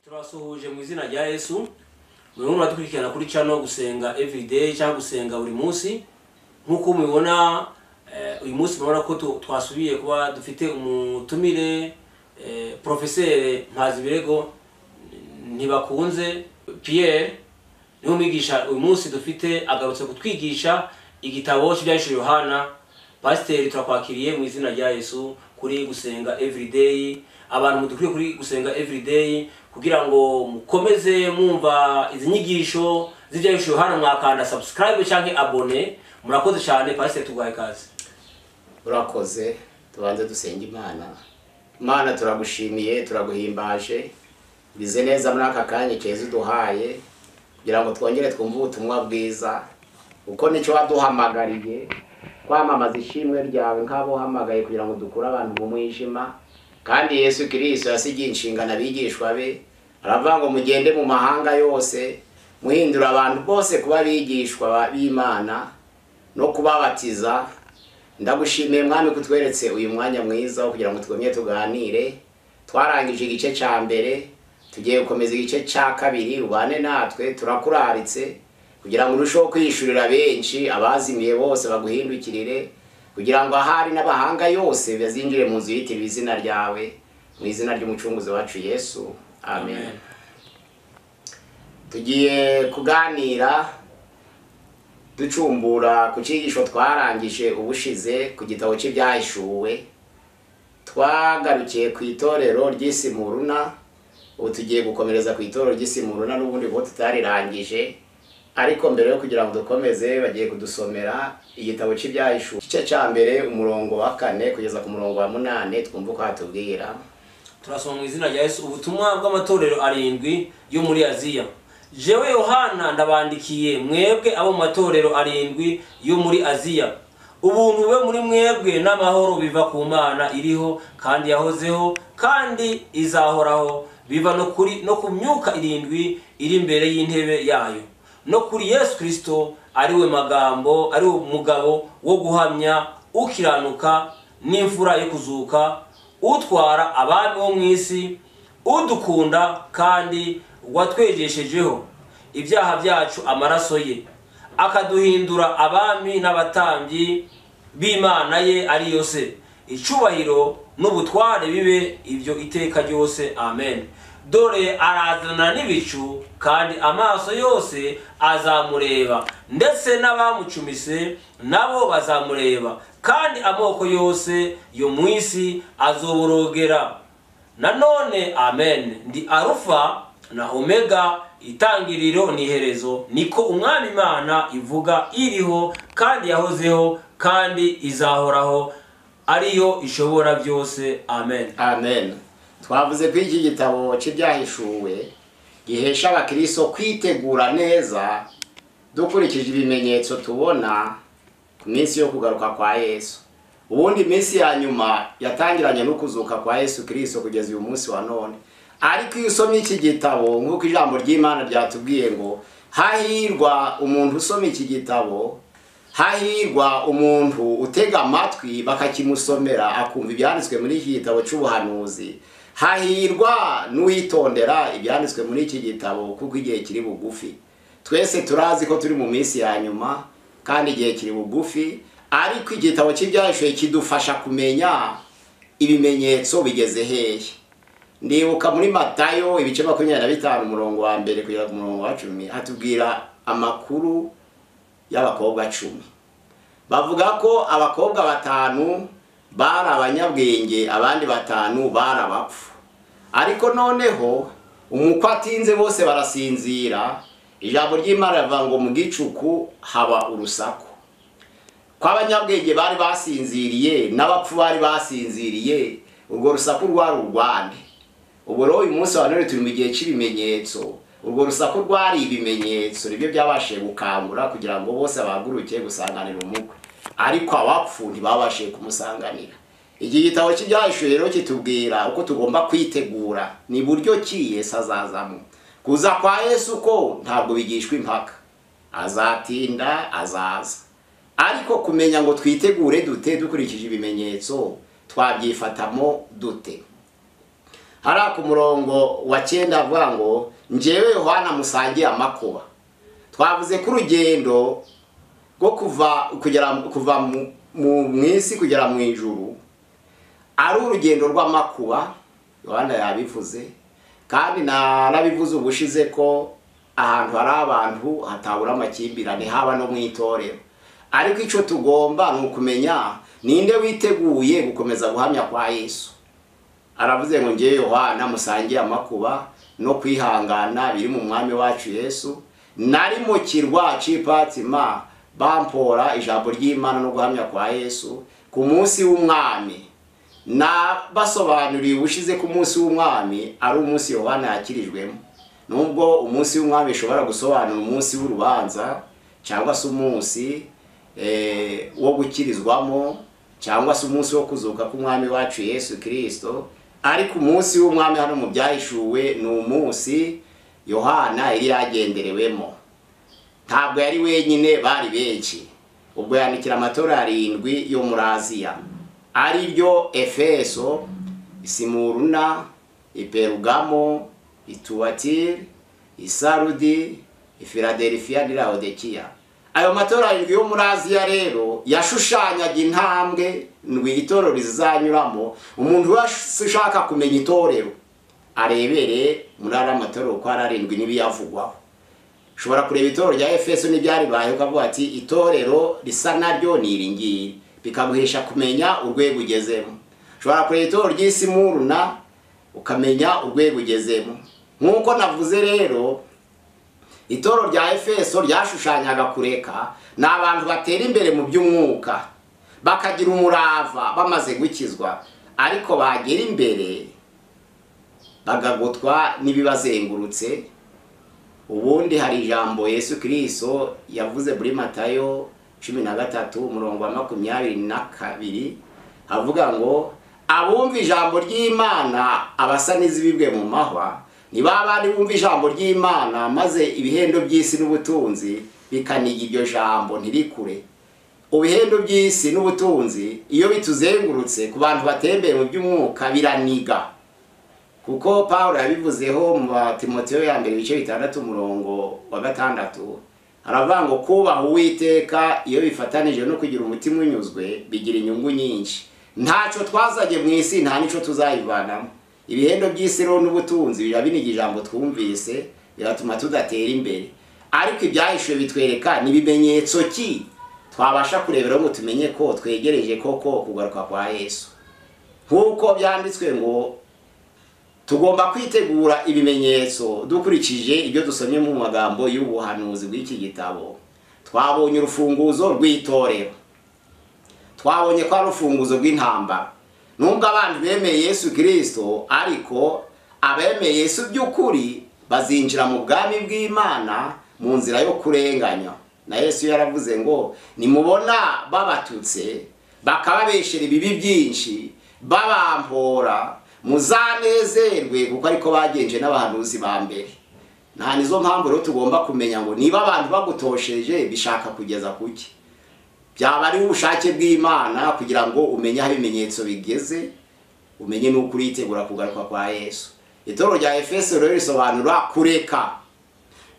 turasuhuje mu izina rya yesu murimo muradukurikirana kuri cano gusenga everyday cyangwa gusenga buri munsi nk'uko mubibona eh, uyu munsi murabona ko tu- twasubiye kuba dufite umutumire eh, porofeseri mpazibirego ntibakunze pierre niwe mwigisha uyu munsi dufite agarutse kutwigisha igitabo cy'ibyahishije yohana pasiteri turakwakiriye mu izina rya yesu kuri gusenga everyday abantu mudukwiye kuri gusenga everyday kugira ngo mukomeze mwumva izi nyigisho z'ibyahishije yohana mwakanda subscribe cyangwa abone murakoze cyane pasiteri tuguhaye ikaze urakoze tubanze dusenge imana imana turagushimiye turaguhimbaje bize neza muri aka kanya keza uduhaye kugira ngo twongere twumve ubutumwa bwiza kuko nicyo waduhamagariye kwamamaza ishimwe ryawe nk'abo uhamagaye kugira ngo dukure abantu mu mwijima kandi yesu kirisito yasigiye inshingano abigishwa be aravuga ngo mugende mu mahanga yose muhindura abantu bose kuba abigishwa b'imana no kubabatiza ndagushimiye mwami kutweretse uyu mwanya mwiza wo kugira ngo twumye tuganire twarangije igice cya mbere tugiye gukomeza igice cya kabiri ubane natwe turakuraritse kugira ngo urusheho kwishurira benshi abazimiye bose baguhindukirire kugira ngo ahari n'abahanga yose bazinjire mu nzu yitiriwe izina ryawe mu izina ry'umucunguzi wacu yesu amen tugiye kuganira ducumbura ku cyigisho twarangije ubushize ku gitabo cy'ibyahishuwe twagarukiye ku itorero ry'Isimuruna ubu tugiye gukomereza ku itorero ry'Isimuruna n'ubundi bwo tutarirangije ariko mbere yo kugira ngo dukomeze bagiye kudusomera igitabo cy'ibyahishuwe igice cya mbere umurongo wa kane kugeza ku murongo wa munani twumve uko hatubwira turasoma mu izina rya yesu ubutumwa bw'amatorero arindwi yo muri aziya jewe yohana ndabandikiye mwebwe abo mu matorero arindwi yo muri aziya ubuntu bube muri mwebwe n'amahoro biva ku mana iriho kandi yahozeho kandi izahoraho biva no kuri no ku myuka irindwi iri imbere y'intebe yayo no kuri yesu kirisito ariwe magambo ariwe mugabo wo guhamya ukiranuka n'imfura yo kuzuka utwara abami bo mu isi udukunda kandi watwegeshejeho ibyaha byacu amaraso ye akaduhindura abami n'abatambyi b'imana ye ariyo se icyubahiro n'ubutware bibe ibyo iteka ryose amen dore arazana n'ibicu kandi amaso yose azamureba ndetse n'abamucumise nabo bazamureba kandi amoko yose yo mu isi azoborogera nanone amen ndi arufa na omega itangiriro n'iherezo niko umwami imana ivuga iriho kandi yahozeho kandi izahoraho ariyo ishobora byose amen amen twavuze ko iki gitabo cy'ibyahishuwe gihesha abakiristo kwitegura neza dukurikije ibimenyetso tubona ku minsi yo kugaruka kwa yesu ubundi iminsi ya nyuma yatangiranye no kuzuka kwa yesu kirisito kugeza uyu munsi wa none ariko iyo usomye iki gitabo nk'uko ijambo ry'imana ryatubwiye ngo hahirwa umuntu usoma iki gitabo hahirwa umuntu utega amatwi bakakimusomera akumva ibyanditswe muri iki gitabo cy'ubuhanuzi hahirwa n'uwitondera ibyanditswe muri iki gitabo kuko igihe kiri bugufi twese turazi ko turi mu minsi ya nyuma kandi igihe kiri bugufi ariko igitabo cy'ibyahishuye kidufasha kumenya ibimenyetso bigeze hehe ndibuka muri matayo ibice makumyabiri na bitanu umurongo wa mbere kugera ku murongo wa cumi hatubwira amakuru y'abakobwa cumi bavuga ko abakobwa batanu bari abanyabwenge abandi batanu bari abapfu ariko noneho umukwe atinze bose barasinzira ijambo ry'imana rivuga ngo mu gicuku haba urusaku ko abanyabwenge bari basinziriye n'abapfu bari basinziriye urwo rusaku rwari urwande ubu rero uyu munsi wa none turi mu gihe cy'ibimenyetso urwo rusaku rwari ibimenyetso nibyo byabashije gukangura kugira ngo bose bahaguruke gusanganira umukwe ariko abapfu ntibabashije kumusanganira iki gitabo cy'ibyahishuye rero kitubwira uko tugomba kwitegura ni buryo ki yesu azazamo kuza kwa yesu ko ntabwo bigishwa impaka azatinda azaza ariko kumenya ngo twitegure dute dukurikije ibimenyetso twabyifatamo dute hariya ku murongo wa cyenda avuga ngo njyewe yohana musangiye amakuba twavuze ko urugendo rwo kuva kugera kuva mu- mu mu isi kugera mu ijuru ari urugendo rw'amakuba yohana yabivuze kandi narabivuze ubushize ko ahantu hari abantu hatabura amakimbirane haba no mu itorero ariko icyo tugomba ni ukumenya ninde witeguye gukomeza guhamya kwa yesu aravuze ngo ngewe yohana musangiye amakuba no kwihangana biri mu mwami wacu yesu nari mu kirwa c'ipatima bampora ijambo ry'imana no guhamya kwa yesu ku munsi w'umwami nabasobanuriye ubushize ko umunsi w'umwami ari umunsi yohana yakirijwemo nubwo umunsi w'umwami ushobora gusobanura umunsi w'urubanza cyangwa se umunsi eh, wo gukirizwamo cyangwa se umunsi wo kuzuka k'umwami wacu yesu kirisito ariko umunsi w'umwami hano mu byahishuwe ni umunsi yohana yari yagenderewemo ntabwo yari wenyine bari benshi ubwo yandikira amatora arindwi yo muri aziya ari ryo efeso simuruna iperugamo ituwatiri isarudi ifiladelifiya n'ilaodikiya ayo matora arindwi yo muri aziya rero yashushanyaga intambwe ngo itorero rizanyuramo umuntu wese ushaka kumenya itorero arebere muri ariya matora uko ari arindwi n'ibiyavugwaho ushobora kureba itorero rya efeso n'ibyaribaye ukavuga ati itorero risa naryo ni iri ngiri bikaguhesha kumenya urwego ugezemo ushobora kureba itorero ry'isimuruna ukamenya urwego ugezemo nk'uko navuze rero itorero rya efeso ryashushanyaga kureka ni abantu batera imbere mu by'umwuka bakagira umurava bamaze gukizwa ariko bagera imbere bagagotwa n'ibibazengurutse ubundi hari ijambo yesu kirisito yavuze muri matayo cumi na gatatu umurongo wa makumyabiri na kabiri havuga ngo abumva ijambo ry'imana abasa n'izibibwe mu mahwa ni ba bandi bumva ijambo ry'imana maze ibihendo by'isi n'ubutunzi bikaniga iryo jambo ntirikure ibihendo by'isi n'ubutunzi iyo bituzengurutse ku bantu batembeye mu by'umwuka biraniga kuko paul yabivuzeho mu batimoteyo ya mbere ibice bitandatu umurongo wa gatandatu aravuga ngo kubaha uwiteka iyo bifatanije no kugira umutima unyuzwe bigira inyungu nyinshi ntacyo twazanye mu isi nta n'icyo tuzayivanamo ibihendo by'isi rero n'ubutunzi biba biniga ijambo twumvise bigatuma tudatera imbere ariko ibyahishuwe bitwereka ni ibimenyetso ki twabasha kureberaho ngo tumenye ko twegereje koko kugaruka kwa yesu nk'uko byanditswe ngo tugomba kwitegura ibimenyetso dukurikije ibyo dusomye mu magambo y'ubuhanuzi bw'iki gitabo twabonye urufunguzo rw'itorero twabonye ko ari urufunguzo rw'intambara nubwo abantu bemeye yesu kirisito ariko abemeye yesu by'ukuri bazinjira mu bwami bw'imana mu nzira yo kurenganya na yesu yaravuze ngo nimubona babatutse bakababeshera ibibi byinshi babampora muzanezerwe kuko ariko bagenje n'abahanuzi ba mbere nta nizo mpamvu rero tugomba kumenya ngo niba abantu bagutosheje bishaka kugeza kuki byaba ari ubushake bw'imana kugira ngo umenye aho ibimenyetso bigeze umenye n'uko uritegura kugaruka kwa yesu itorero rya efeso rero risobanura kureka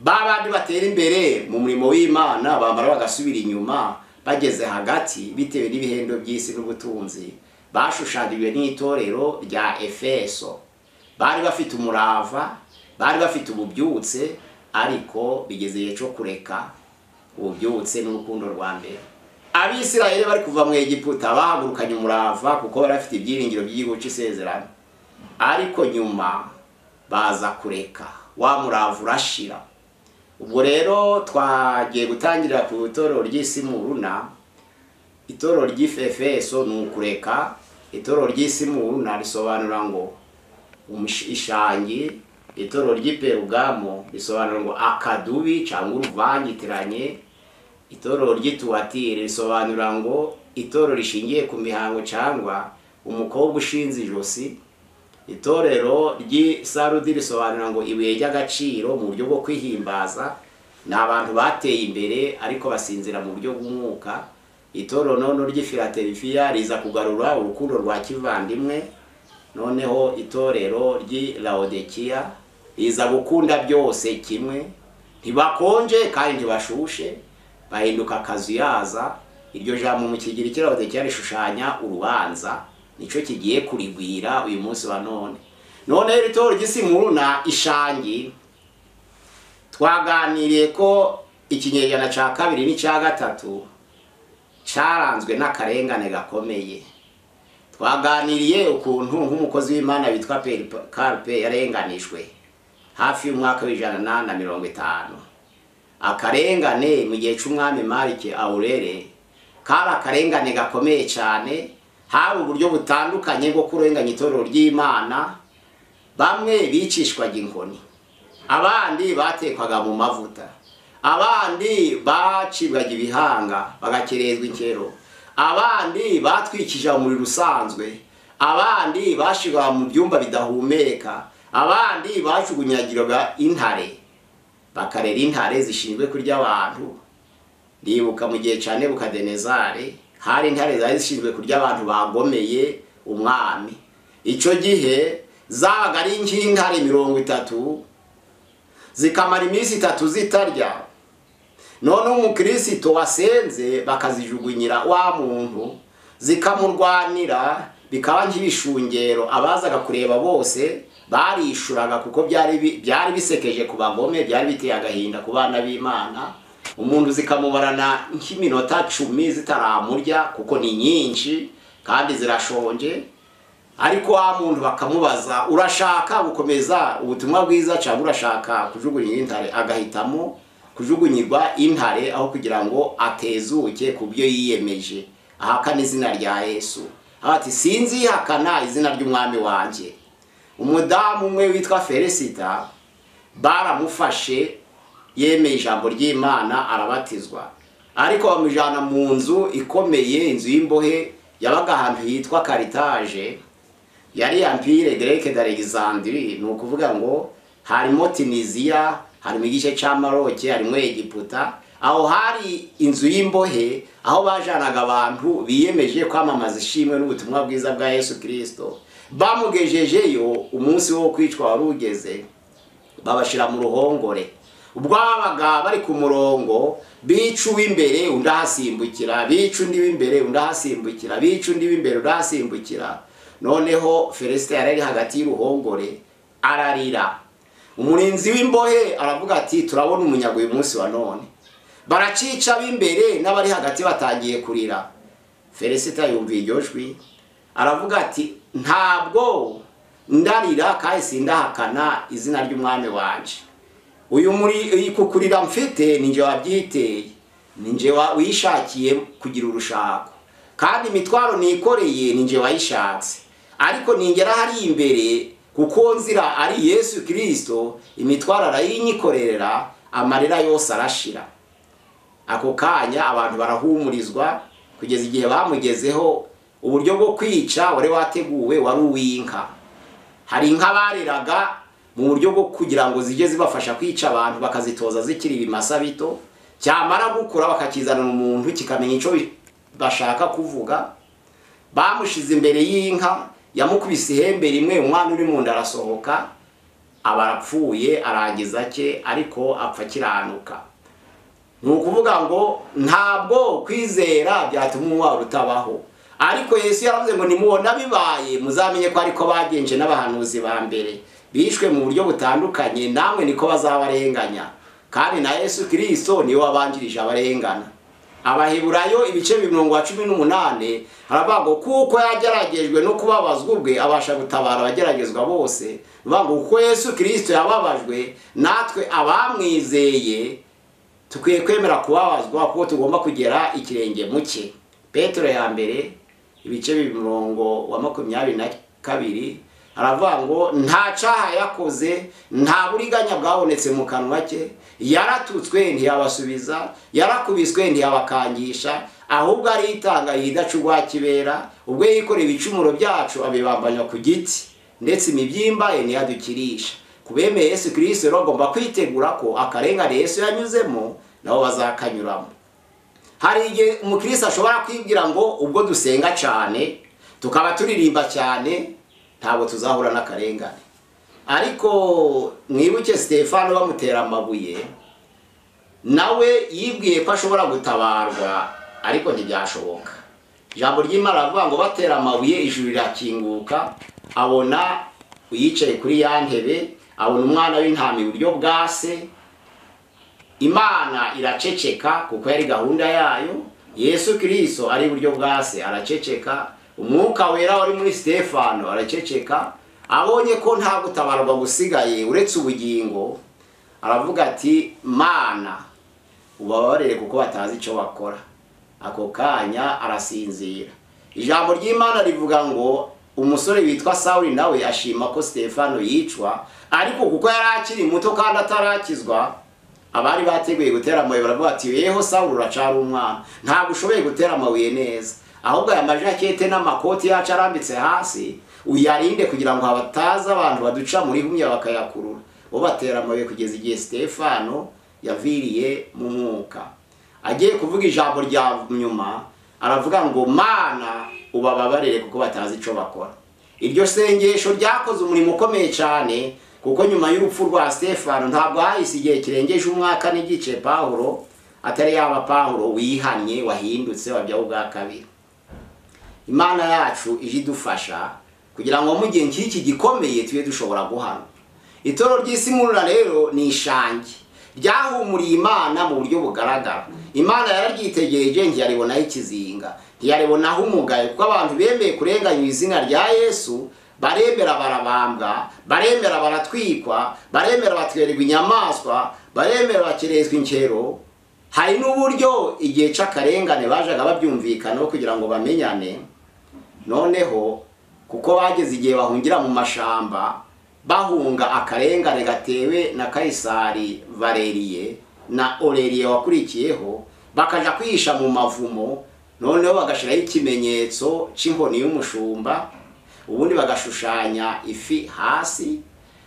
ba bandi batera imbere mu murimo w'imana bamara bagasubira inyuma bageze hagati bitewe n'ibihendo by'isi n'ubutunzi bashushanyijwe n'itorero rya efeso bari bafite umurava bari bafite ububyutse ariko bigeze igihe cyo kureka ububyutse n'urukundo rwa mbere abisirayeli bari kuva mu egiputa bahagurukanye umurava kuko bari bafite ibyiringiro by'igihugu cy'isezerano ariko nyuma baza kureka wa murava urashira ubwo rero twagiye gutangirira ku itorero ry'isimuruna itorero ry'ifefeso ni ukureka itorero ry'isimuruna risobanura ngo umush- ishangi itorero ry'iperugamo risobanura ngo akadubi cyangwa uruvangitiranye itorero ry'ituwatire risobanura ngo itorero rishingiye ku mihango cyangwa umukobwa ushinze ijosi itorero ry'isarudi risobanura ngo ibuye ry'agaciro mu buryo bwo kwihimbaza ni abantu bateye imbere ariko basinzira mu buryo bw'umwuka itorero nono ry'ifilatelifiya riza kugarura urukundo rwa kivandimwe noneho itorero ry'i laodikiya iza gukunda byose kimwe ntibakonje kandi ntibashushe bahinduka akazu yaza iryo jambo mu kigiri cy'i laodikiya rishushanya urubanza nicyo kigiye kurigwira uyu munsi wa none noneho iri torero ry'isimuruna ishangi twaganiriye ko ikinyejana cya kabiri n'icya gatatu cyaranzwe n'akarengane gakomeye twaganiriye ukuntu nk'umukozi w'imana witwa Peri Karpe yarenganijwe hafi y'umwaka w'ijana na mirongo itanu akarengane mu gihe cy'umwami marike awurere kari akarengane gakomeye cyane hari uburyo butandukanye bwo kurenganya itorero ry'imana bamwe bicishwaga inkoni abandi batekwaga mu mavuta abandi bacibwaga ibihanga bagakerezwa inkero abandi batwikije umuriro usanzwe abandi bashirwa mu byumba bidahumeka abandi bajugunyagiraga intare bakarera intare zishinzwe kurya abantu ndibuka mu gihe cya nebukadenezare hari intare zari zishinzwe kurya abantu bagomeye umwami icyo gihe zabaga ari nk'intare mirongo itatu zikamara iminsi itatu zitarya noneho umukristo wasenze bakazijugunyira wa muntu zikamurwanira bikaba nk'ibishungero abazaga kureba bose barishuraga kuko byari byari bisekeje ku bagome byari biteye agahinda ku bana b'imana umuntu zikamubarana nk'iminota cumi zitaramurya kuko ni nyinshi kandi zirashonje ariko wa muntu bakamubaza urashaka gukomeza ubutumwa bwiza cyangwa urashaka kujugunya intare agahitamo kujugunyirwa intare aho kugira ngo atezuke ku byo yiyemeje ahakana izina rya yesu ati sinzi ihakana izina ry'umwami wanjye umudamu umwe witwa felicita baramufashe yemeye ijambo ry'imana arabatizwa ariko bamujyana mu nzu ikomeye inzu y'imbohe yabaga ahantu hitwa karitaje yari ampire dereke d'alexandrie ni ukuvuga ngo harimo tunisiya harimo igice cya maroke harimo egiputa aho hari inzu y'imbohe aho bajanaga abantu biyemeje kwamamaza ishimwe n'ubutumwa bwiza bwa yesu kirisito bamugejejeyo umunsi wo kwicwa wari ugeze babashyira mu ruhongore ubwo babaga bari ku murongo bica uw'imbere undi ahasimbukira bica undi w'imbere undi ahasimbukira bica undi w'imbere undi ahasimbukira noneho felicite yari ari hagati y'uruhongore ararira umurinzi w'imbohe aravuga ati turabona umunyaga uyu munsi wa none baracica b'imbere n'abari hagati batangiye kurira felicite yumviye iryo jwi aravuga ati ntabwo ndarira kandi sindahakana izina ry'umwami wanje uyu muri kukurira mfite ninjye wabyiteye ninjye wishakiye kugira urushako kandi imitwaro nikoreye ninjye wayishatse ariko ningera hari imbere kuko nzira ari yesu kirisito imitwaro arayinyikorera amarira yose arashira ako kanya abantu barahumurizwa kugeza igihe bamugezeho uburyo bwo kwica wari wateguwe wari uw'inka hari inka bareraga mu buryo bwo kugira ngo zijye zibafasha kwica abantu bakazitoza zikiri ibimasa bito cyamara gukura bakakizanira umuntu kikamenya icyo bashaka kuvuga bamushize imbere y'inka yamukubise ihembe rimwe umwana uri mu nda arasohoka aba arapfuye arangiza cye ariko apfa akiranuka ni ukuvuga ngo ntabwo kwizera byatuma umubabaro utabaho ariko yesu yaravuze ngo nimubona bibaye muzamenye ko ariko bagenje n'abahanuzi ba mbere bishwe mu buryo butandukanye namwe niko bazabarenganya kandi na yesu kirisito niwe wabanjirije abarengana abaheburayo ibice mirongo cumi n'umunani haravuga ngo kuko yageragejwe no kubabazwa ubwe abasha gutabara abageragezwa bose bivuga ngo kuko yesu kirisito yababajwe natwe abamwizeye tukwiye kwemera kubabazwa kuko tugomba kugera ikirenge mu cye petero ya mbere ibice mirongo wa makumyabiri na kabiri haravuga ngo nta cyaha yakoze nta buriganya bwabonetse mu kanwa ke yaratutswe ntiyabasubiza yarakubiswe ntiyabakangisha ahubwo aritanga yidacugwa kibera ubwo yikoreye ibicumuro byacu abibambanya ku giti ndetse imibyimba ye ntiyadukirisha ku bemeye yesu kirisito rero agomba kwitegura ko akarengane yesu yanyuzemo nabo bazakanyuramo hari igihe umukirisi ashobora kwibwira ngo ubwo dusenga cyane tukaba turirimba cyane ntabwo tuzahura n'akarengane ariko mwibuke sitefani bamutera amabuye nawe yibwiye ko ashobora gutabarwa ariko ntibyashoboka ijambo ry'imana aravuga ngo batera amabuye ijuru rirakinguka abona uyicaye kuri ya ntebe abona umwana w'intama iburyo bwa se imana iraceceka kuko yari gahunda yayo yesu kirisito ari iburyo bwa se araceceka umwuka wera wari muri sitefano araceceka abonye ko nta gutabarwa busigaye uretse ubugingo aravuga ati mana ubabarire kuko batazi icyo bakora ako kanya arasinzira ijambo ry'imana rivuga ngo umusore witwa sawuri nawe ashima ko sitefano yicwa ariko kuko yari akiri muto kandi atarakizwa abari bateguye gutera amabuye baravuga ati yeho sawuri uracara umwana ntabwo ushoboye gutera amabuye neza ahubwo aya majakete n'amakoti yacu arambitse hasi uyarinde kugira ngo hataza abantu baduca muri humya bakayakurura bo batera amabuye kugeza igihe sitefano yaviriye mu mwuka agiye kuvuga ijambo rya nyuma aravuga ngo mana ubababarire kuko batazi icyo bakora iryo sengesho ryakoze umurimo ukomeye cyane kuko nyuma y'urupfu rwa stefano ntabwo hahise igihe kirengeje umwaka n'igice pahuro atari yaba pahuro wihannye wahindutse wabyaho ubwa kabiri imana yacu ije idufasha kugira ngo mu gihe nk'iki gikomeye tube dushobora guhana itoro ry'isi murura rero ni ishangi ryahumuriye imana mu buryo bugaragara imana yararyitegereje ntiyaribonaho ikizinga ntiyaribonaho umugayo kuko abantu bemeye kurenganya izina rya yesu baremera barabambwa baremera baratwikwa baremera batwererwa inyamaswa baremera bakerezwa inkero hari n'uburyo igihe cy'akarengane bajaga babyumvikanaho kugira ngo bamenyane noneho kuko bageze igihe bahungira mu mashamba bahunga akarengane gatewe na kayisari valeriye na oreriye wakurikiyeho bakajya kwihisha mu mavumo noneho bagashyiraho ikimenyetso cy'inkoni y'umushumba ubundi bagashushanya ifi hasi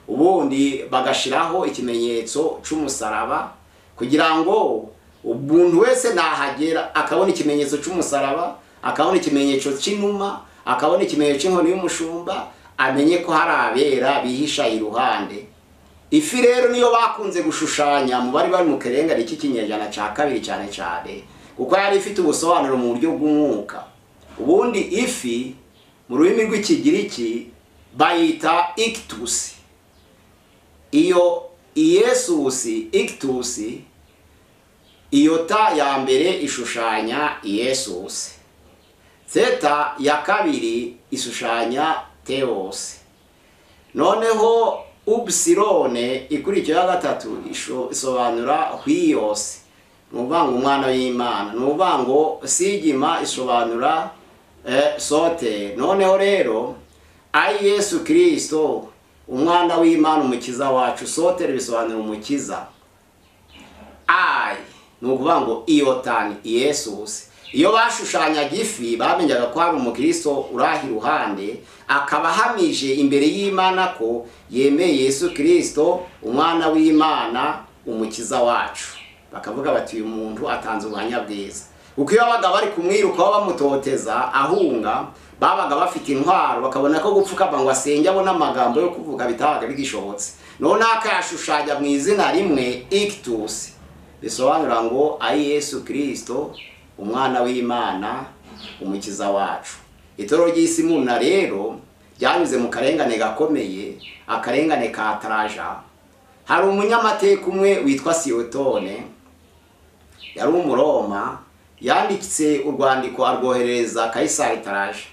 ubundi bagashyiraho ikimenyetso cy'umusaraba kugira ngo umuntu wese nahagera akabona ikimenyetso cy'umusaraba akabona ikimenyetso cy'inuma akabona ikimenyetso cy'inkoni y'umushumba amenye ko hari abera bihisha iruhande ifi rero niyo bakunze gushushanya mu bari bari mu karengane k'ikinyejana cya kabiri cyane cyane kuko yari ifite ubusobanuro mu buryo bw'umwuka ubundi ifi mu rurimi rw'ikigiriki bayita ikitusi iyo iyesusi ikitusi iyo ta ya mbere ishushanya iyesusi zeta ya kabiri ishushanya teos noneho ubusirone ikurikiye ya gatatu isobanura hwiyose ni uvuga ngo umwana w'imana ni uvuga ngo sigima isobanura sote noneho rero ari yesu kirisito umwana w'imana umukiza wacu sote bisobanura umukiza ayi ni ukuvuga ngo iyotani iyesusi iyo bashushanyaga ifi bamenyaga ko hari umukristo uraha iruhande akaba ahamije imbere y'imana ko yemeye yesu kirisito umwana w'imana umukiza wacu bakavuga bati uyu muntu atanze ubuhamya bwiza kuko iyo babaga bari kumwirukaho bamutoteza ahunga babaga bafite intwaro bakabona ko gupfukama ngo asenge abone amagambo yo kuvuga bitabaga bigishobotse noneho akayashushanya mu izina rimwe ikitusi bisobanura ngo ari yesu kirisito umwana w'imana umukiza wacu itoro ry'isi muna rero ryanyuze mu karengane gakomeye akarengane ka taraja hari umunyamateka umwe witwa siyotone yari umuroma yanditse urwandiko arwoherereza kayisari taraja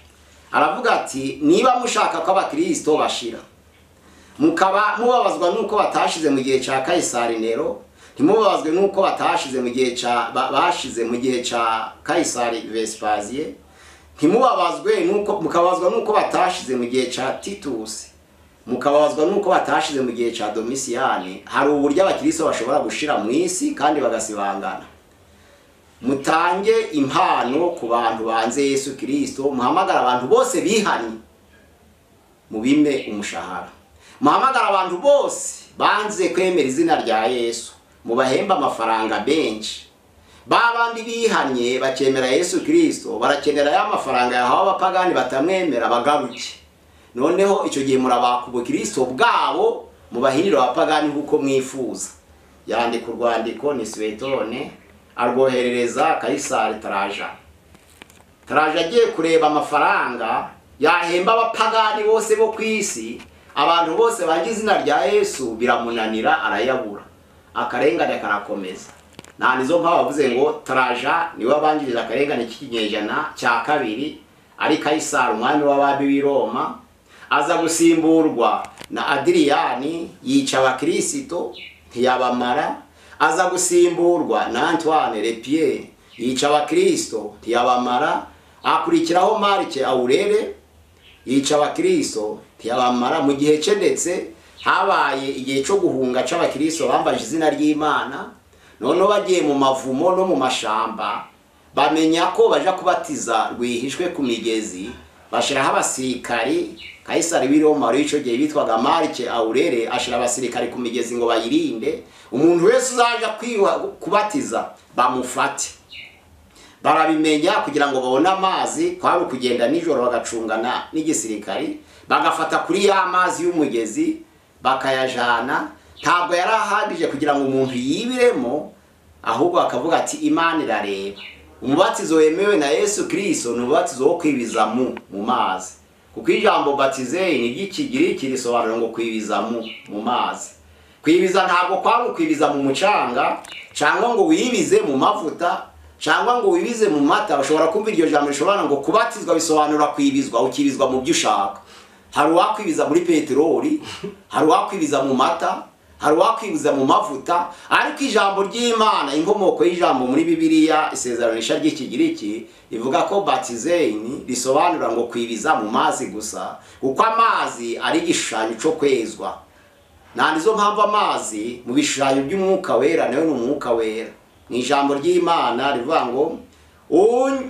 aravuga ati niba mushaka ko abakirisito bashira mukaba mubabazwa n'uko batashize mu gihe cya kayisari nero ntimubabazwe n'uko batashize mu gihe cya bashize mu gihe cya kayisari vesipaziye ntimubabazwe n'uko mukabazwa n'uko batashize mu gihe cya titusi mukabazwa n'uko batashize mu gihe cya domisiyani hari uburyo abakiriso bashobora gushira mu isi kandi bagasibangana mutange impano ku bantu banze yesu kirisito muhamagara abantu bose bihanye mubime umushahara muhamagara abantu bose banze kwemera izina rya yesu mubahemba amafaranga benshi babandi bihanye bakemera yesu kirisito barakenera ya mafaranga yahawe abapagani batamwemera bagaruke noneho icyo gihe murabaka ubukristo bwabo mubahirira abapagani nk'uko mwifuza yandika urwandiko ni siwetone arwoherereza kayisari taraja taraja agiye kureba amafaranga yahemba abapagani bose bo ku isi abantu bose bagira izina rya yesu biramunanira arayabura akarengane karakomeza nta nizo mpamvu bavuze ngo taraja niwe wabanjirije akarengane k'ikinyejana cya kabiri ari kayisari umwami w'abami w'i roma aza gusimburwa na adiriyani yica abakirisito ntiyabamara aza gusimburwa na antoine repierre yica abakirisito ntiyabamara akurikiraho marike awurere yica abakirisito ntiyabamara mu gihe cye ndetse habaye igihe cyo guhunga cy'abakirisito bambaje izina ry'imana noneho bagiye mu mavumo no mu mashamba bamenya ko baja kubatiza rwihishwe ku migezi bashiraho abasirikari kayisari w'i roma wari icyo gihe bitwaga marike awurere ashira abasirikari ku migezi ngo bayirinde umuntu wese uzaja kwiwa- kubatiza bamufate barabimenya kugira ngo babone amazi kwari ukugenda nijoro bagacungana n'igisirikari bagafata kuri ya mazi y'umugezi bakayajana ntabwo yari ahagije kugira ngo umuntu yibiremo ahubwo bakavuga ati imana irareba umubatizo wemewe na yesu kirisito ni umubatizo wo kwibiza mu mu mazi kuko ijambo batizeye ni ry'ikigiriki risobanura ngo kwibiza mu mu mazi kwibiza ntabwo kwari ukwibiza mu mucanga cyangwa ngo wibize mu mavuta cyangwa ngo wibize mu mata ushobora kumva iryo jambo rishobora ngo kubatizwa bisobanura kwibizwa ukibizwa mu byo ushaka hari uwakwibiza muri peteroli hari uwakwibiza mu mata hari uwakwibiza mu mavuta ariko ijambo ry'imana inkomoko y'ijambo muri bibiliya isezeranisha ry'ikigiriki rivuga ko batizeyini risobanura ngo kwibiza mu mazi gusa kuko amazi ari igishushanyo cyo kwezwa nta nizo mpamvu amazi mu bishushanyo by'umwuka wera nawe ni umwuka wera ni ijambo ry'imana rivuga ngo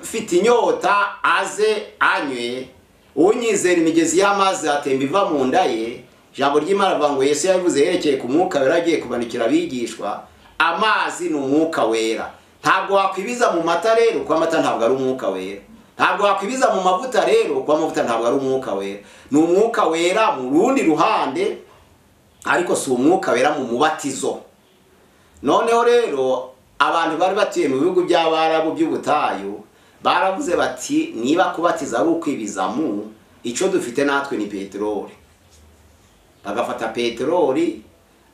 ufite inyota aze anywe unyizera imigezi y'amazi atemba iva mu nda ye ijambo ry'imana rivuga ngo yesu yabivuze yerekeye ku mwuka wera agiye kumanikira abigishwa amazi ni umwuka wera ntabwo wakwibiza mu mata rero kuko amata ntabwo ari umwuka wera ntabwo wakwibiza mu mavuta rero kuko amavuta ntabwo ari umwuka wera ni umwuka wera mu rundi ruhande ariko si umwuka wera mu mubatizo noneho rero abantu bari batuye mu bihugu by'abarabu by'ubutayu baravuze bati niba kubatiza ari ukwibiza mu icyo dufite natwe ni peteroli bagafata peteroli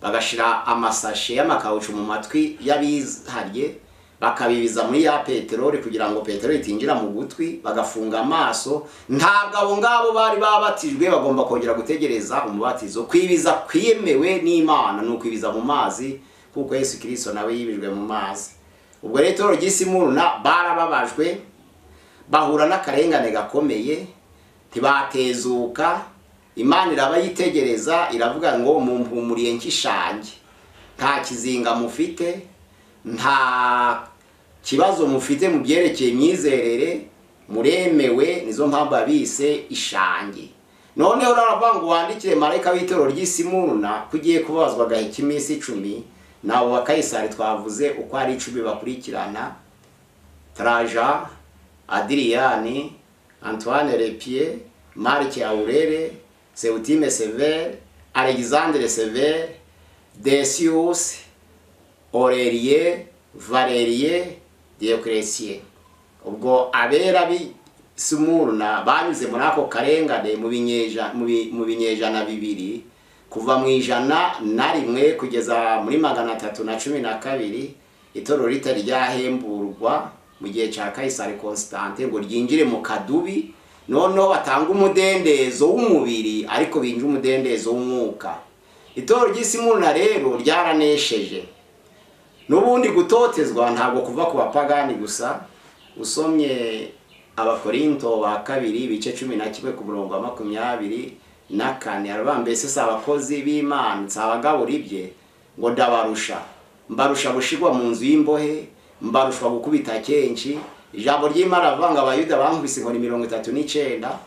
bagashira amasashe y'amakawucu mu matwi y'abihariye bakabibiza muri ya peteroli kugira ngo peteroli itinjira mu gutwi bagafunga amaso ntabwo abo ngabo bari babatijwe bagomba kongera gutegereza umubatizo kwibiza kwemewe n'imana ni ukwibiza mu mazi kuko yesu kirisito nawe yibijwe mu mazi ubwo rero itorero ry'isimuruna barababajwe bahura n'akarengane gakomeye ntibatezuka imana iraba yitegereza iravuga ngo mumpumuriye nk'ishange nta kizinga mufite nta kibazo mufite mu byerekeye imyizerere muremewe nizo mpamvu abise ishange noneho raravuga ngo wandikire marayika w'itorero ry'isimuruna ko ugiye kubabazwa agahe k'iminsi icumi nabo bakayisari twavuze uko ari icumi bakurikirana taraja adiriyani antoine repie marike aurere seutime sever alexandre sever desius orerie valerie dioclesie ubwo abera b'isumuruna banyuze muri ako karengane mu binyeja- mu bi- mu binyejana bibiri kuva mu ijana na rimwe kugeza muri magana atatu na cumi na kabiri itorero ritari ryahemburwa mu gihe cya kayisari constante ngo ryinjire mu kadubi noneho batanga umudendezo w'umubiri ariko binjire umudendezo w'umwuka itorero ry'isimuruna rero ryaranesheje n'ubundi gutotezwa ntabwo kuva ku bapagani gusa usomye abakorinto ba kabiri ibice cumi na kimwe ku murongo wa makumyabiri na kane aravuga mbese si abakozi b'imana si abagabura ibye ngo ndabarusha mbarusha gushirwa mu nzu y'imbohe mbarusha gukubita kenshi ijambo ry'imana rivuga ngo abayuda bankubise inkoni mirongo itatu n'icyenda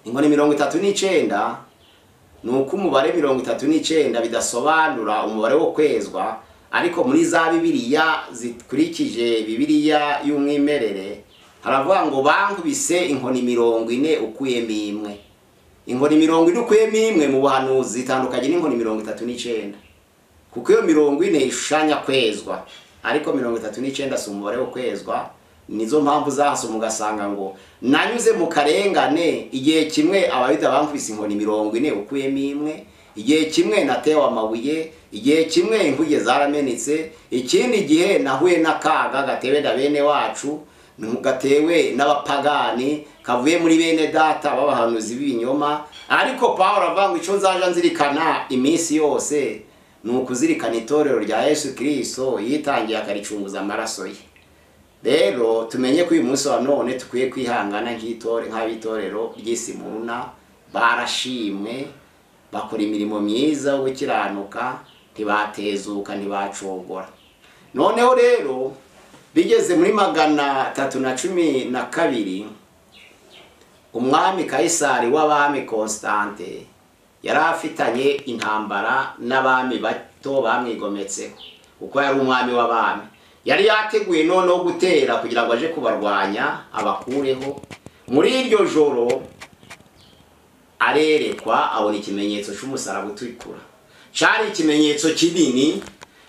inkoni mirongo itatu n'icyenda ni uko umubare mirongo itatu n'icyenda bidasobanura umubare wo kwezwa ariko muri za bibiliya zikurikije bibiliya y'umwimerere haravuga ngo bankubise inkoni mirongo ine ukuyemo imwe inkoni mirongo ine ukuyemo imwe mu buhanuzi itandukanye n'inkoni mirongo itatu n'icyenda kuko iyo mirongo ine ishushanya kwezwa ariko mirongo itatu n'icyenda si umubare wo kwezwa nizo mpamvu zahasoma ugasanga ngo nanyuze mu karengane igihe kimwe abayuda bankubise inkoni mirongo ine ukuyemo imwe igihe kimwe natewe amabuye igihe kimwe inkuge zaramenetse ikindi gihe nahuye n'akaga gatewe na bene wacu gatewe n'abapagani kavuye muri bene data b'abahanuzi b'ibinyoma ariko paul avuga ngo icyo nzaja nzirikana iminsi yose ni ukuzirikana itorero rya yesu kirisito yitangiye akaricunguza amaraso ye rero tumenye ko uyu munsi wa none tukwiye kwihangana nk'itore nk'abitorero ry'isi muruna barashimwe bakora imirimo myiza yo gukiranuka ntibatezuka ntibacogora noneho rero bigeze muri magana atatu na cumi na kabiri umwami kayisari w'abami constante yari afitanye intambara n'abami bato bamwigometseho kuko yari umwami w'abami yari yateguye noneho gutera kugira ngo aje kubarwanya abakureho muri iryo joro arerekwa abona ikimenyetso cy'umusaraba utukura cyari ikimenyetso kinini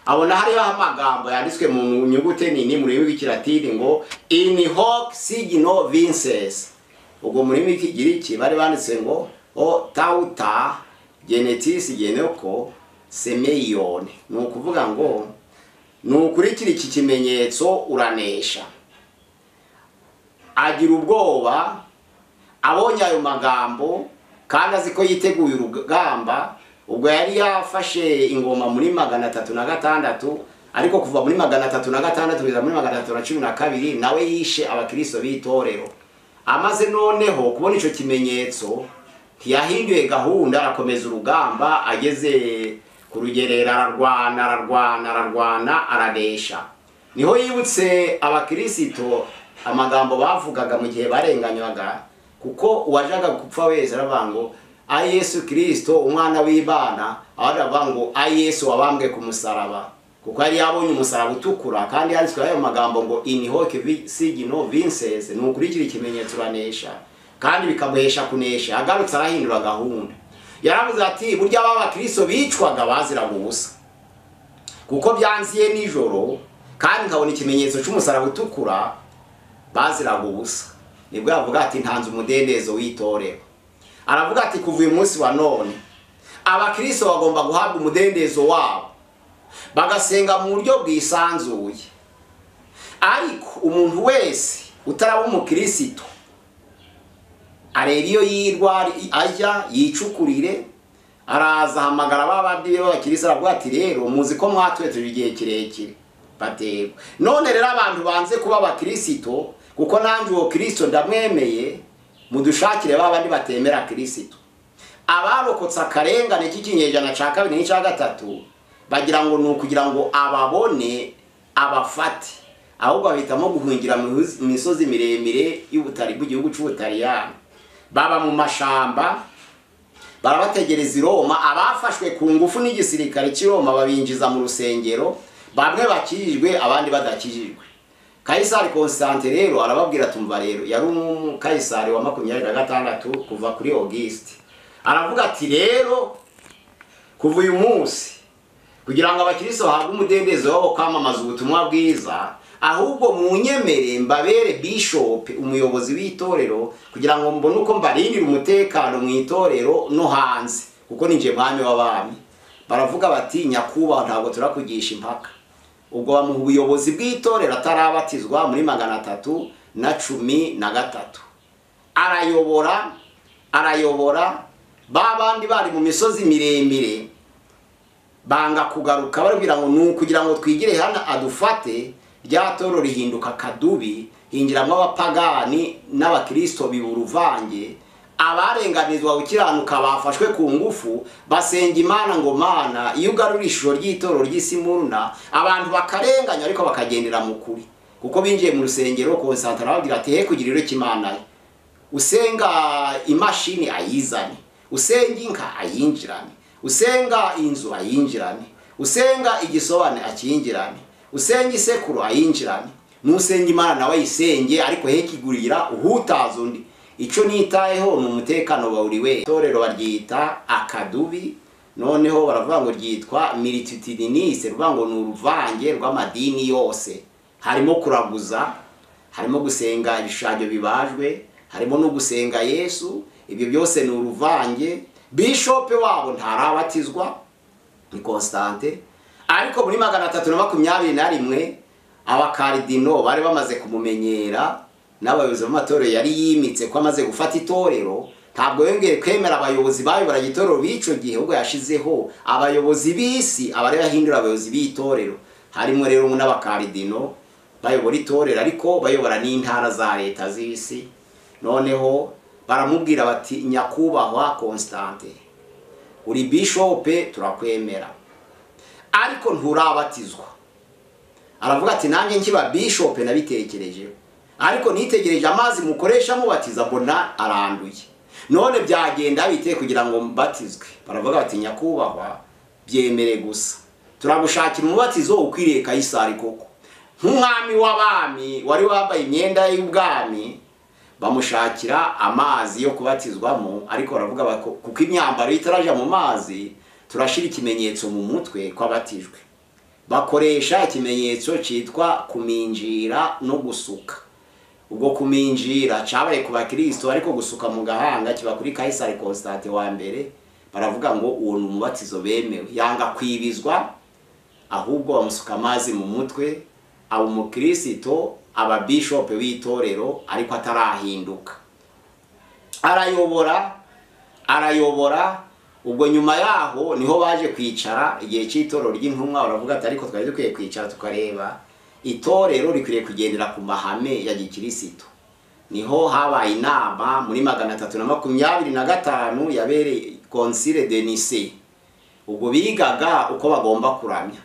abona hariho amagambo yanditswe mu nyuguti nini mu rurimi rw'ikilatini ngo in hoc signo vinces ubwo mu rurimi rw'ikigiriki bari banditse ngo o tauta genetis geneko semeyone ni ukuvuga ngo ni ukurikira iki kimenyetso uranesha agira ubwoba abonye ayo magambo kandi azi ko yiteguye urugamba ubwo yari yafashe ingoma muri magana atatu na gatandatu ariko kuva muri magana atatu na gatandatu kugeza muri magana atatu na cumi na kabiri nawe yishe abakristo b'itorero amaze noneho kubona icyo kimenyetso ntiyahinduye gahunda arakomeza urugamba ageze ku rugerero ararwana ararwana ararwana araresha niho yibutse abakirisito amagambo bavugaga mu gihe barenganywaga kuko uwajaga gupfa wese aravuga ngo ayi yesu kirisito umwana w'imana abandi baravuga ngo ayi yesu wabambwe ku musaraba kuko yari yabonye umusaraba utukura kandi yanditswe ayo magambo ngo inihoke sigino vinsese ni ukurikira ikimenyetso uranesha kandi bikamuhesha kunesha agarutse arahindura gahunda yaravuze ati burya aba bakristo bicwaga baziraga ubusa kuko byanziye nijoro kandi nkabona ikimenyetso cy'umusaraba utukura baziraga ubusa nibwo yavuga ati ntanze umudendezo w'itorero aravuga ati kuva uyu munsi wa none abakristo bagomba guhabwa umudendezo wabo bagasenga mu buryo bwisanzuye ariko umuntu wese utaraba umukristo areba iyo yirwara ajya yicukurire araza ahamagara babandi b'abakirisitu aravuga ati rero muzi ko mwatwetuje igihe kirekire baterwa none rero abantu banze kuba abakristo kuko nanjye uwo kirisito ndamwemeye mudushakire ba bandi batemera kirisito abarokotse akarengane k'ikinyejana cya kabiri n'icya gatatu bagira ngo ni ukugira ngo ababone abafate ahubwo bahitamo guhungira mu misozi miremire y'ubutari bw'igihugu cy'ubutariyani baba mu mashamba barabategereza i roma abafashwe ku ngufu n'igisirikare cy'i roma babinjiza mu rusengero bamwe bakijijwe abandi badakijijwe kayisari constante rero arababwira tumva rero yari umukayisari wa makumyabiri na gatandatu kuva kuri augusite aravuga ati rero kuva uyu munsi kugira ngo abakirisitu bahabwe umudendezo wo kwamamaza ubutumwa bwiza ahubwo mu nyemere mbabere bishopu umuyobozi w'itorero kugira ngo mbone uko mbarindira umutekano mu itorero no hanze kuko ninjiye mwami w'abami baravuga bati nyakubahwa ntabwo turakugisha impaka ubwo bamuha ubuyobozi bw'itorero atarabatizwa muri magana atatu na cumi na gatatu arayobora arayobora ba bandi bari mu misozi miremire banga kugaruka barabwira ngo ni ukugira ngo twigire hano adufate rya toro rihinduka akadubi hinjiramo abapagani n'abakirisito biburuvange abarenganizwa gukiranuka bafashwe ku ngufu basenga imana ngo mana iyo ugarura ishusho ry'itoro ry'isi muruna abantu bakarenganya ariko bakagendera mu kuri kuko binjiye mu rusengero konsantara bagira ati he kugira iro cy'imana usenga imashini ayizane usenga inka ayinjirane usenga inzu ayinjirane usenga igisobane akiyinjirane usenga isekuru ayinjirane n'usenga imana nawe ayisenge ariko he kigurira uhutaza undi icyo nitayeho ni umutekano wa buri wese itorero baryita akadubi noneho baravuga ngo ryitwa milititudinise ruvuga ngo ni uruvange rw'amadini yose harimo kuraguza harimo gusenga ibishushanyo bibajwe harimo no gusenga yesu ibyo byose ni uruvange bishope wabo ntarabatizwa ni constante ariko muri magana atatu na makumyabiri na rimwe abakaridino bari bamaze kumumenyera n'abayobozi b'amatorero yari yimitse ko amaze gufata itorero ntabwo yongeye kwemera abayobozi bayobora igitorero b'icyo gihe ahubwo yashyizeho abayobozi b'isi abari bahindura abayobozi b'itorero harimo rero n'abakaridino bayobora itorero ariko bayobora n'intara za leta z'isi noneho baramubwira bati nyakubahwa constante uri bishope turakwemera ariko nturabatizwa aravuga ati nanjye nkiba bishope nabitekerejeho ariko nitegereje amazi mukoresha mubatiza mbona aranduye none byagenda biteye kugira ngo mbatizwe baravuga bati nyakubahwa byemere gusa turagushakira umubatizo ukwiriye kayisari koko nk'umwami w'abami wari wambaye imyenda y'ubwami bamushakira amazi yo kubatizwamo ariko baravuga bako kuko imyambaro itarajya mu mazi turashyira ikimenyetso mu mutwe kw'abatijwe bakoresha ikimenyetso cyitwa kuminjira no gusuka ubwo kuminjira cyabaye ku bakirisito ariko gusuka mu gahanga kiba kuri kayisari konsitante wa mbere baravuga ngo uwo ni umubatizo bemewe yanga kwibizwa ahubwo bamusuka amazi mu mutwe aba umukirisito aba bishopu w'itorero ariko atarahinduka arayobora arayobora ubwo nyuma yaho niho baje kwicara igihe cy'itorero ry'intumwa baravuga ati ariko twari dukwiye kwicara tukareba itorero rikwiriye kugendera ku mahame ya gikirisito niho habaye inama muri magana atatu na makumyabiri na gatanu yabereye konsire denise ubwo bigaga uko bagomba kuramya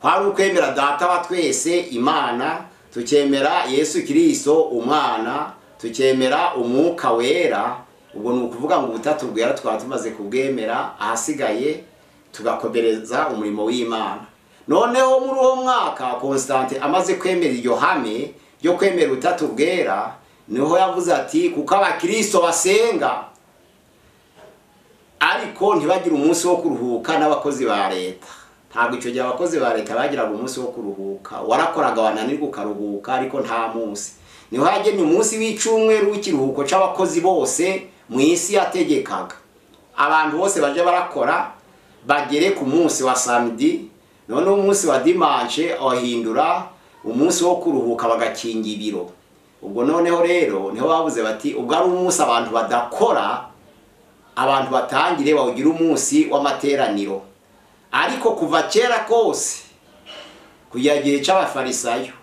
kwari ukwemera data wa twese imana tukemera yesu kirisito umwana tukemera umwuka wera ubwo ni ukuvuga ngo ubutatu bwera twaba tumaze kubwemera ahasigaye tugakomereza umurimo w'imana noneho muri uwo mwaka constante amaze kwemera iryo hame ryo kwemera ubutatu bwera niho yavuze ati kuko abakirisito basenga ariko ntibagire umunsi wo kuruhuka n'abakozi ba leta ntabwo icyo gihe abakozi ba leta bagiraga umunsi wo kuruhuka warakoraga wananirwa ukaruhuka ariko nta munsi niho hagennye umunsi w'icyumweru w'ikiruhuko cy'abakozi bose mu isi yategekaga abantu bose bajya barakora bagere ku munsi wa samedi noneho umunsi wa dimanche ahindura umunsi wo kuruhuka bagakinga ibiro ubwo noneho rero niho babuze bati ubwo ari umunsi abantu badakora abantu batangire bawugira umunsi w'amateraniro ariko kuva kera kose kugera gihe cy'abafarisayo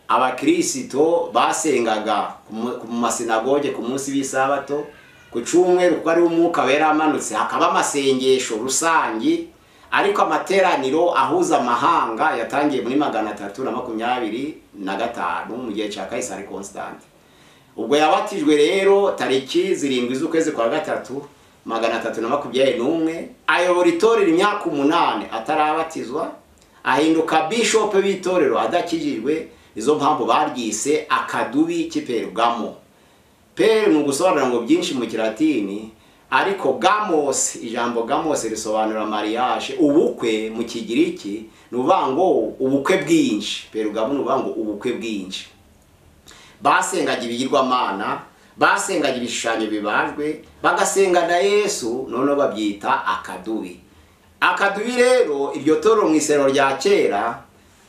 abakirisito basengaga ku masinagoge ku munsi w'isabato ku cyumweru kuko ari umwuka wera amanutse hakaba amasengesho rusange ariko amateraniro ahuza amahanga yatangiye muri magana atatu na makumyabiri na gatanu mu gihe cya kayisari constante ubwo yabatijwe rero tariki zirindwi z'ukwezi kwa gatatu magana atatu na makumyabiri n'umwe ayobora itorero imyaka umunani atarabatizwa ahinduka bishopu w'itorero adakijijwe izo mpamvu baryise akadubi k'iperugamo peru ni ugusobanura ngo byinshi mu kiratini ariko gamos ijambo gamos risobanura mariage ubukwe mu kigiriki ni uvuga ngo ubukwe bwinshi perugamo ni uvuga ngo ubukwe bwinshi basengaga ibigirwamana basengaga ibishushanyo bibajwe bagasenga na yesu noneho babyita akadubi akadubi rero iryo toro mu isero rya kera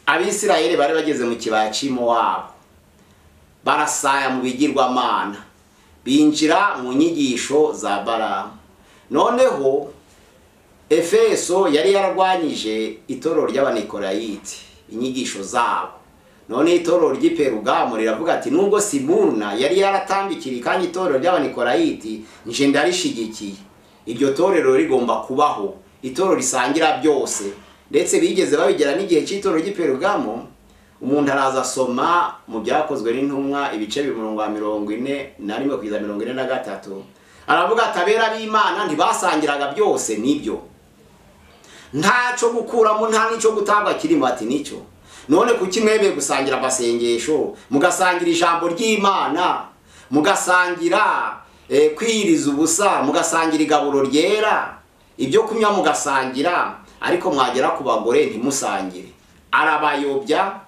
abisirayeli bari bageze mu kibaya cy'imo wabo barasaya mu bigirwamana binjira mu nyigisho za baramu noneho efeso yari yararwanyije itorero ry'abanikorayiti inyigisho zabo none itorero ry'iperugamo riravuga ati nubwo simuruna yari yaratambikiriye kandi itorero ry'abanikorayiti nje ndarishyigikiye iryo torero rigomba kubaho itorero risangira byose ndetse bigeze babigera n'igihe cy'itorero ry'iperugamo umuntu araza asoma mu byakozwe n'intumwa ibice mirongo mirongo ine na rimwe kugeza mirongo ine na gatatu aravuga ati abera b'imana ntibasangiraga byose nibyo ntacyo gukuramo nta n'icyo gutanga kirimo ati nicyo none kuki mwebeye gusangira amasengesho mugasangira ijambo ry'imana mugasangira eh, kwiriza ubusa mugasangira igaburo ryera ibyo kunywa mugasangira ariko mwagera ku bagore ntimusangire arabayobya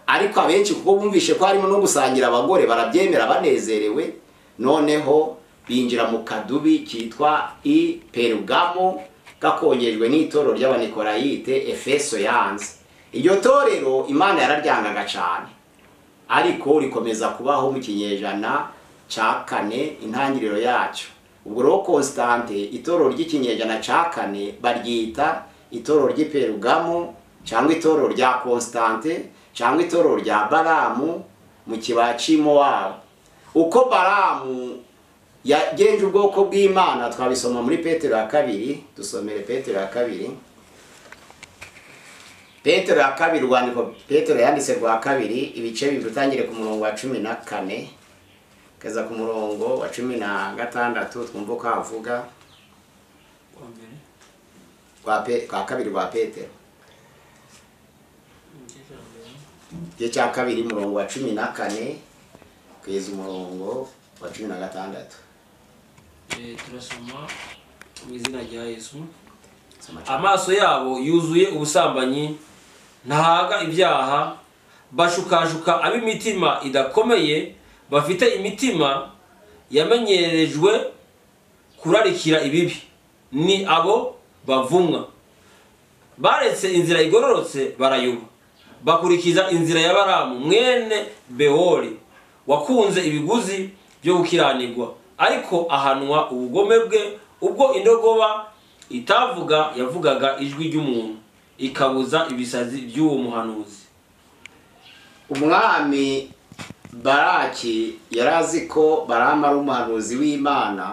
ariko abenshi kuko bumvishe ko harimo no gusangira abagore barabyemera banezerewe noneho binjira mu kadubi kitwa i perugamo gakongejwe n'itorero ry'abanikorayite efeso yanze iryo torero imana yararyangaga cyane ariko rikomeza kubaho mu kinyejana cya kane intangiriro yacyo ubwo rero konsitante itorero ry'ikinyejana cya kane baryita itorero ry'iperugamo cyangwa itorero rya konsitante cyangwa itorero rya baramu mu kibaya cy'imowabu uko baramu yagenje ubwoko bw'imana twabisoma muri petero ya kabiri dusomere petero ya kabiri petero ya kabiri urwandiko petero yanditse rwa kabiri ibice bibiri utangire ku murongo wa cumi na kane ukageza ku murongo wa cumi na gatandatu twumva uko havuga rwa pe- rwa kabiri rwa petero igice cya kabiri murongo wa cumi na kane kugeza umurongo wa cumi na gatandatu Eh, turasoma mu izina rya yesu Soma cyane. amaso yabo yuzuye ubusambanyi ntahaga ibyaha bashukashuka ab'imitima idakomeye bafite imitima yamenyerejwe kurarikira ibibi ni abo bavumwa baretse inzira igororotse barayoba bakurikiza inzira ya baramu mwene bewori wakunze ibiguzi byo gukiranirwa ariko ahanwa ubugome bwe ubwo indogoba itavuga yavugaga ijwi ry'umuntu ikabuza ibisazi by'uwo muhanuzi umwami baraki yari azi ko barama ari umuhanuzi w'imana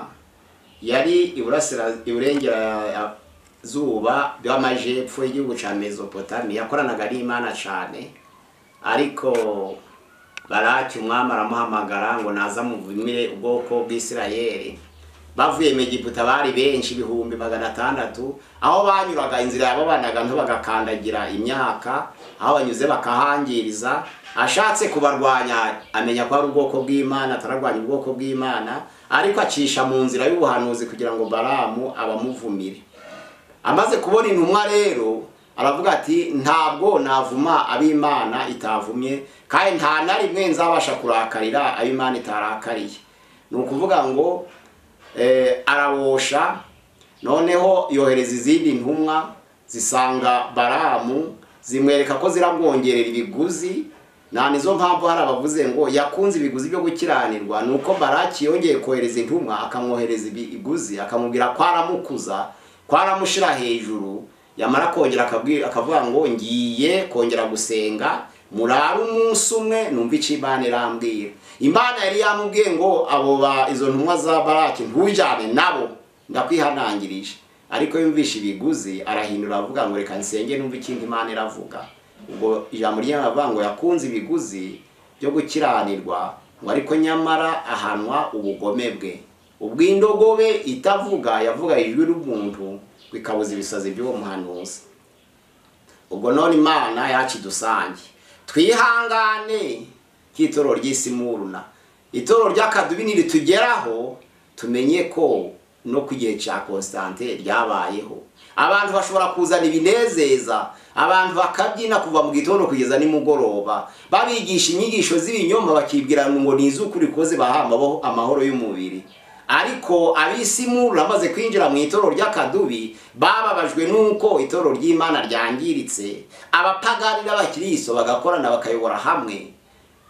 yari iburasira iburengerazuba bw'amajepfo y'igihugu cya mesopotami yakoranaga n'imana cyane ariko baraki umwami aramuhamagara ngo naza muvumire ubwoko bw'isirayeli bavuye mu Egiputa bari benshi ibihumbi magana atandatu aho banyuraga inzira yababanaga nto bagakandagira imyaka aho banyuze bakahangiriza ashatse kubarwanya amenya ko ari ubwoko bw'imana atararwanya ubwoko bw'imana ariko acisha mu nzira y'ubuhanuzi kugira ngo baramu abamuvumire amaze kubona intumwa rero aravuga ati ntabwo navuma ab'imana itavumye kandi nta na rimwe nzabasha kurakarira ab'imana itarakariye ni ukuvuga ngo eh, arabosha noneho yohereza izindi ntumwa zisanga baramu zimwereka ko ziramwongerera ibiguzi nta nizo mpamvu hari abavuze ngo yakunze ibiguzi byo gukiranirwa ni uko baraki yongeye kohereza intumwa akamwohereza ibiguzi akamubwira ko aramukuza ko aramushyira hejuru yamara kongera akabwi- akavuga ngo ngiye kongera gusenga murare umunsi umwe numva icyo imana irambwira imana yari yamubwiye ngo abo ba izo ntumwa za baraki ntujyane nabo ndakwihanangirije ariko yumvisha ibiguzi arahindura avuga ngo reka nsenge numva ikindi imana iravuga ubwo ijambo ry'abavuga ngo yakunze ibiguzi byo gukiranirwa ngo ariko nyamara ahanwa ubugome bwe ubw'indogobe itavuga yavuga ijwi ry'umuntu bikabuza ibisazi by'uwo muhanuzi ubwo none imana yakidusange twihangane k'itoro ry'isi muruna itoro ry'akadubi niritugeraho tumenye ko no ku gihe cya konsitante ryabayeho abantu bashobora kuzana ibinezeza abantu bakabyina kuva mu gitondo kugeza nimugoroba babigisha inyigisho z'ibinyoma bakibwira ngo ni iz'ukuri ko zibaha amabo- amahoro y'umubiri ariko ab'isi murura bamaze kwinjira mu itorero ry'akadubi bababajwe n'uko itorero ry'imana ryangiritse abapagani n'abakiriso bagakorana bakayobora hamwe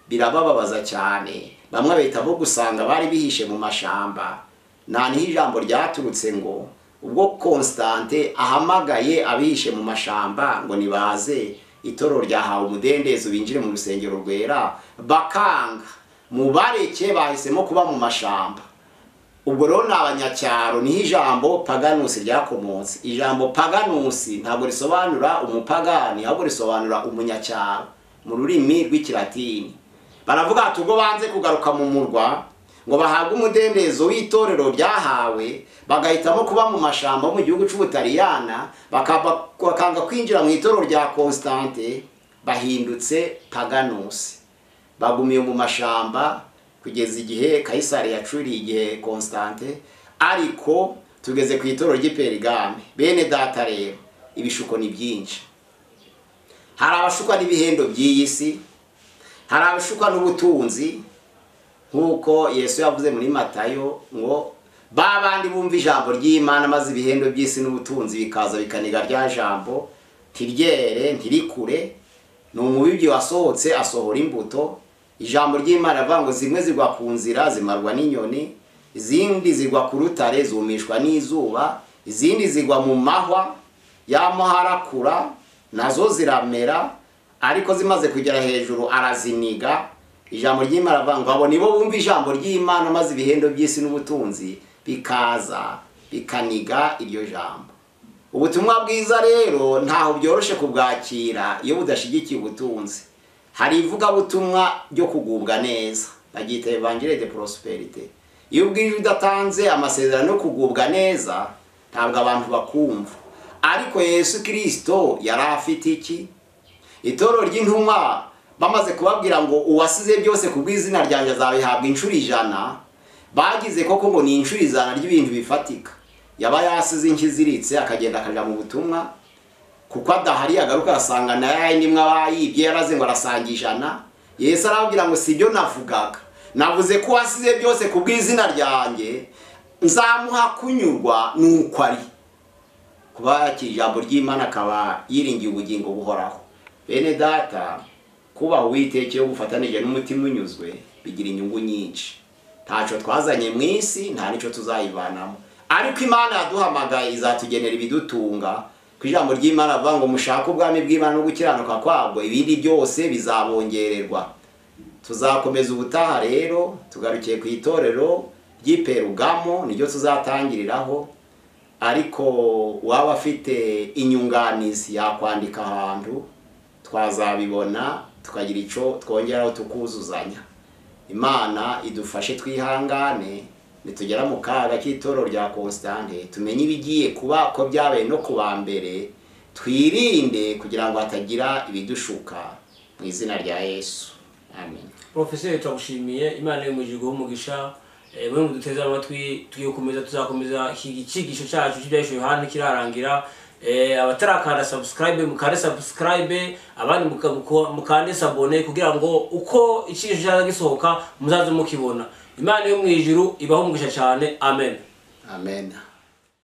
birabababaza cyane bamwe bahita bo gusanga bari bihishe mu mashamba nta niho ijambo ryaturutse ngo ubwo konsitante ahamagaye abihishe mu mashamba ngo nibaze itorero ryahawe umudendezo binjire mu rusengero rwera bakanga mu bareke bahisemo kuba mu mashamba ubwo rero ni abanyacyaro niho ijambo paganusi ryakomotse ijambo paganusi ntabwo risobanura umupagani ahubwo risobanura umunyacyaro mu rurimi rw'ikilatini baravuga ati ubwo banze kugaruka mu murwa ngo bahabwe umudendezo w'itorero ryahawe bagahitamo kuba mu mashamba yo mu gihugu cy'ubutaliyana bakaba- bakanga kwinjira mu itorero rya konsitante bahindutse paganusi bagumiye mu mashamba kugeza igihe kayisari yacuriye igihe constante ariko tugeze ku itoro ry'iperigame bene data rero ibishuko ni byinshi hari abashukwa n'ibihendo by'iyi si hari abashukwa n'ubutunzi nk'uko yesu yavuze muri matayo ngo ba bandi bumva ijambo ry'imana maze ibihendo by'isi n'ubutunzi bikaza bikaniga rya jambo ntiryere ntirikure ni umubibyi wasohotse asohora imbuto ijambo ry'imana rivuga ngo zimwe zigwa ku nzira zimarwa n'inyoni izindi zigwa ku rutare zumishwa n'izuba izindi zigwa mu mahwa yamuharakura nazo ziramera ariko zimaze kugera hejuru araziniga ijambo ry'imana rivuga ngo abo nibo bumva ijambo ry'imana maze ibihendo by'isi n'ubutunzi bikaza bikaniga iryo jambo ubutumwa bwiza rero ntaho byoroshye kubwakira iyo budashyigikiye ubutunzi hari ivugabutumwa ryo kugubwa neza baryita evangile de prosperite iyo ubwije udatanze amasezerano yo kugubwa neza ntabwo abantu bakumva ariko yesu kirisito yari afite iki itoro ry'intumwa bamaze kubabwira ngo uwasize byose ku bw'izina ryanjye azabihabwa inshuro ijana bagize koko ngo ni inshuro ijana ry'ibintu bifatika yaba yasize inshyi iziritse akagenda akajya mu butumwa kuko adahari agaruka agasanga na yayindi imwe aba yibye yaraze ngo arasanga ijana yesu arababwira ngo si ibyo navugaga navuze ko wasize byose ku bw'izina ryanjye nzamuha kunyurwa nuko ari kuba yakira ijambo ry'imana akaba yiringiye ubugingo buhoraho bene data kubaha uwiteke iyo bufatanije n'umutima unyuzwe bigira inyungu nyinshi ntacyo twazanye mu isi nta n'icyo tuzayivanamo ariko imana yaduhamagaye izatugenera ibidutunga ku ijambo ry'imana avuga ngo mushake ubwami bw'imana no gukiranuka kwabwo ibindi byose bizabongererwa tuzakomeza ubutaha rero tugarukiye ku itorero ry'iperugamo niryo tuzatangiriraho ariko uwaba afite inyunganizi yakwandika ahantu twazabibona tukagira icyo twongeraho tukuzuzanya imana idufashe twihangane nitugera mu kaga k'itoro rya constante tumenye ibigiye kuba ko byabaye no ku ba mbere twirinde kugira ngo hatagira ibidushuka mu izina rya yesu amen porofeseri turagushimiye imana yo mugihugu w'umugisha bamwe mu duteze amatwi tugiye gukomeza tuzakomeza iki cyigisho cyacu cy'ibyahisho yohani kirarangira Eh, abatarakanda subscribe mukande subscribe abandi muka- muka- mukande sabone kugira ngo uko icyigisho cyaza gisohoka muzaze mukibona imana yo mu ijuru ibaho umugisha cyane amen amen